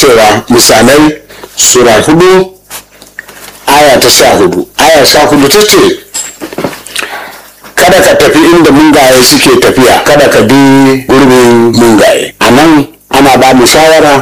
cewa misalai sura hudu aya ta sha hudu aya sha hudu ta ce kada ka tafi inda mungaye suke tafiya kada ka bi gurbin mungaye a nan ana ba mu shawara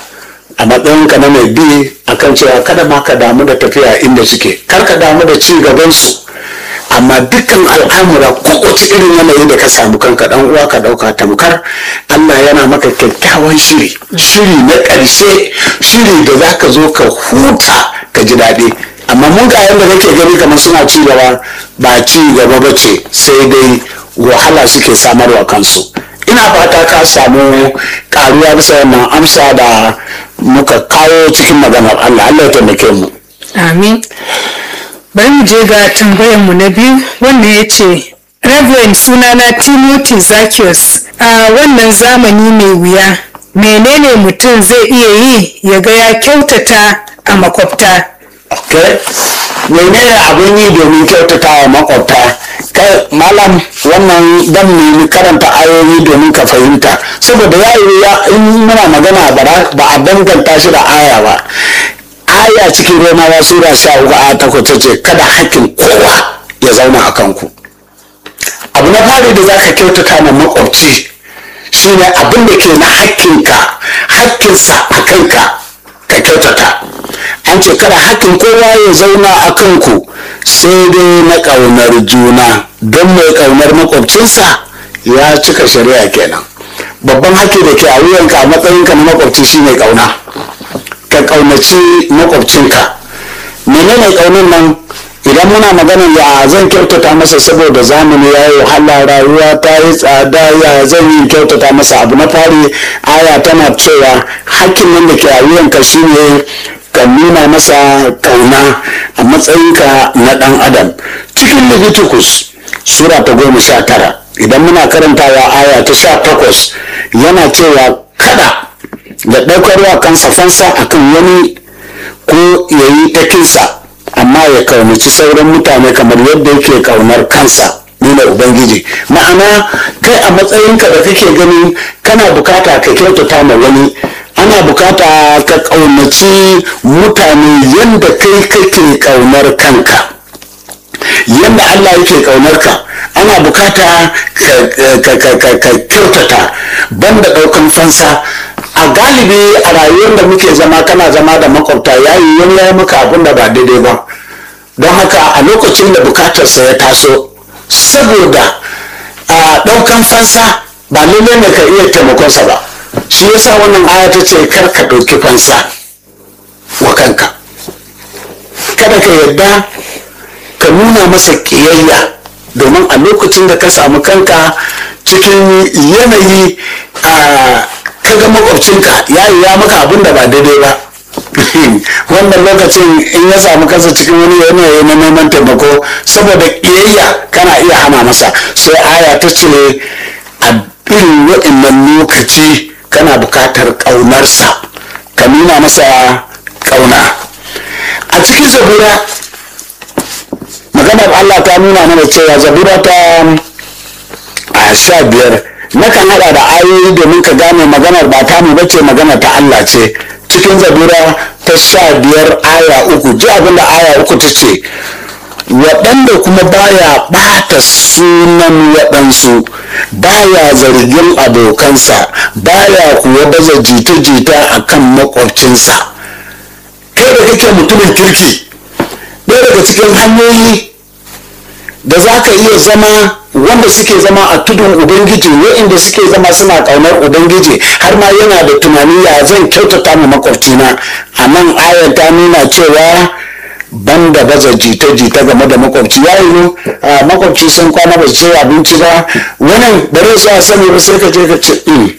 a matsayinka na mai bi akan cewa kada ma ka damu da tafiya inda suke kar ka damu da ci gabansu amma dukkan al'amura kowace irin yanayi da ka samu kanka dan uwa ka dauka tamkar Allah yana maka kyakkyawan shiri shiri na ƙarshe shiri da za ka zo ka huta ka ji daɗi amma mun ga yadda kake gani kamar suna ci gaba ba ci gaba ba ce sai dai wahala suke samarwa kansu ina fata ka samu karuwa bisa wannan amsa da muka kawo cikin maganar Allah Allah ya taimake mu amin bari mu je ga tambayar mu na biyu wanda ya ce Reverend sunana Timothy Zacchaeus a wannan zamani mai wuya menene mutum zai iya yi ya ga ya kyautata a makwabta okay menene abin yi domin kyautata wa makwabta kai malam wannan dan nemi karanta ayoyi domin ka fahimta saboda ya yi ya in muna magana ba a danganta shi da aya ba aya cikin romawa sura sha uku a takwas ta ce kada hakkin kowa ya zauna a kanku abu na fari da za ka kyautata ma makwabci shine abin da ke na hakkinka hakkinsa a kanka ka kyautata an ce kada hakkin kowa ya zauna a kanku sai dai na ƙaunar juna don mai ƙaunar makwabcinsa ya cika shari'a kenan babban haƙƙi da ke a wuyanka a matsayinka na makwabci shine ƙauna ka ƙaunaci makwabcinka menene ƙaunin nan idan muna magana ya zan kyautata masa saboda zamani ya yi wahala rayuwa ta yi tsada ya zan yi kyautata masa abu na fari aya tana cewa hakkin nan da ke a wuyanka shine ka nuna masa kauna a matsayinka na dan adam cikin leviticus sura ta goma sha tara idan muna karantawa aya ta sha takwas yana cewa kada da ɗaukarwa kansa fansa akan wani ko ya yi takinsa amma ya kaunaci sauran mutane kamar yadda yake kaunar kansa nuna ubangiji ma'ana kai a matsayinka da kake gani kana bukata ka kyautata ma wani ana bukata ka kaunaci mutane yadda kai kake kaunar kanka yadda allah yake kaunar ka ana bukata ka kyautata banda daukan fansa a galibi a rayuwar da muke zama kana zama da makwabta yayi wani ya maka abin da ba daidai ba don haka a lokacin da bukatarsa ya taso saboda a daukan fansa ba lalle ne ka iya taimakonsa ba shi yasa wannan aya ta ce kar ka ɗauki fansa wa kanka kada ka yarda ka nuna masa ƙiyayya domin a lokacin da ka samu kanka cikin yanayi a kaga makwabcinka ya yi ya maka abin da ba daidai ba wannan lokacin in ya samu kansa cikin wani yanayi na neman taimako saboda ƙiyayya kana iya hana masa sai aya ta ce a irin waɗannan lokaci kana buƙatar ƙaunarsa ka nuna masa ƙauna a cikin zabura maganar allah ta nuna mana cewa zabura ta a sha biyar nakan haɗa da ayoyi domin ka gane maganar ba ta mu bace maganar ta allah ce cikin zabura ta sha biyar aya uku ji abin da aya uku ta ce waɗanda kuma baya ɓata sunan waɗansu baya zargin abokansa baya kuwa baza jita-jita a kan makwabcinsa kai da kake mutumin kirki ɗaya daga cikin hanyoyi da za ka iya zama wanda suke zama a tudun ubangiji waɗanda suke zama suna ƙaunar ubangiji har ma yana da tunani ya zan kyautata ma makwabcina a nan ayar ta nuna cewa banda baza jita-jita game da makwabci ya yiwu makwabci sun kwana ba su ci abinci ba wani bare su a sani ba sai ka je ka ce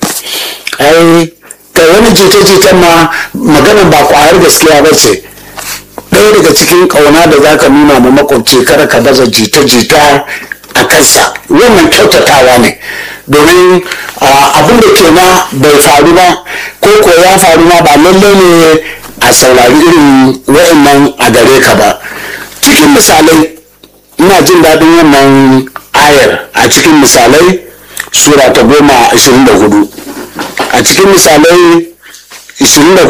ai ka wani jita-jitan ma maganan ba kwayar gaskiya ba ce ɗaya daga cikin ƙauna da za ka nuna ma makwabci kada ka baza jita-jita a kansa wannan kyautatawa ne domin abin da ke na bai faru ba ko ko ya faru ma ba lallai ne a saurari irin wa'annan a gare ka ba cikin misalai ina jin daɗin wannan ayar a cikin misalai sura ta goma ashirin da hudu a cikin misalai ashirin da